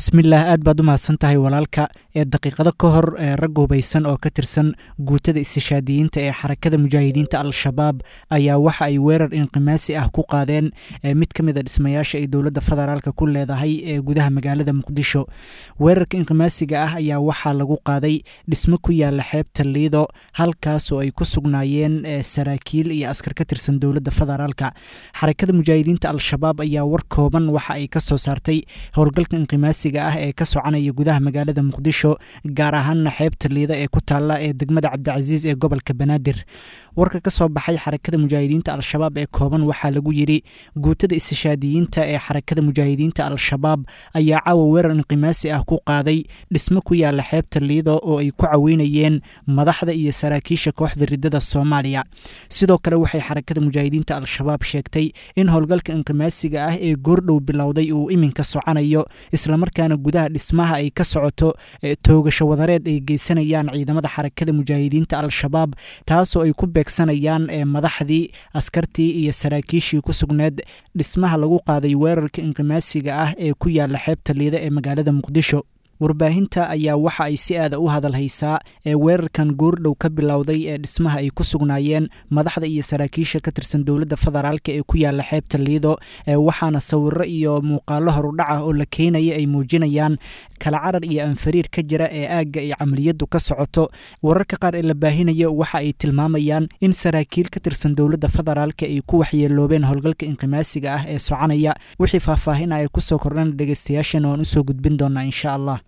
bismillaah aad baad u mahadsan tahay walaalka ee daqiiqado ka hor ee rag hubaysan oo ka tirsan guutada istishaadiyiinta ee xarakada mujaahidiinta al-shabaab ayaa waxa ay weerar inqimaasi ah ku qaadeen mid ka mid a dhismayaasha ay dowladda federaalka ku leedahay ee gudaha magaalada muqdisho weerarka inqimaasiga ah ayaa waxaa lagu qaaday dhismo ku yaala xeebta liido halkaasoo ay ku sugnaayeen saraakiil iyo askar ka tirsan dowladda federaalka xarakada mujaahidiinta al-shabaab ayaa war kooban waxa ay ka soo saartay howlgalka inqimaasi ah ee ka soconaya gudaha magaalada muqdisho gaar ahaana xeebta liida ee ku taalla ee degmada cabdicasiis ee gobolka banaadir warka ka soo baxay xarakada mujaahidiinta al-shabaab ee kooban waxaa lagu yidhi guutada istishaadiyiinta ee xarakada mujaahidiinta al-shabaab ayaa caawa weerar inqimaasi ah ku qaaday dhismo ku yaala xeebta liido oo ay ku caweynayeen madaxda iyo saraakiisha kooxda ridada soomaaliya sidoo kale waxay xarakada mujaahidiinta al-shabaab sheegtay in howlgalka inqimaasiga ah ee goordhow bilowday uu iminka soconayo islamarkaana gudaha dhismaha ay ka socoto toogasho wadareed ay geysanayaan ciidamada xarakada mujaahidiinta al-shabaab taasoo ay ku beegsanayaan madaxdii askartii iyo saraakiishii ku sugneed dhismaha lagu qaaday weerarka inqimaasiga ah ee ku yaala xeebta liida ee magaalada muqdisho warbaahinta ayaa waxa ay si aada u hadal haysaa ee weerarkan goordhow ka bilowday ee dhismaha ay ku sugnaayeen madaxda iyo saraakiisha ka tirsan dowladda federaalk ee ku yaala xeebta liido waxaana sawiro iyo muuqaalo horudhac ah oo la keenaya ay muujinayaan kala carar iyo anfariir ka jira ee aagga ay camaliyadu ka socoto wararka qaar ee la baahinayo waxa ay tilmaamayaan in saraakiil ka tirsan dowladda federaalk ay ku waxyeeloobeen howlgalka inqimaasiga ah ee soconaya wixii faahfaahin ah ee kusoo kordhan dhegeystayaashan waan usoo gudbin doonaa insha allah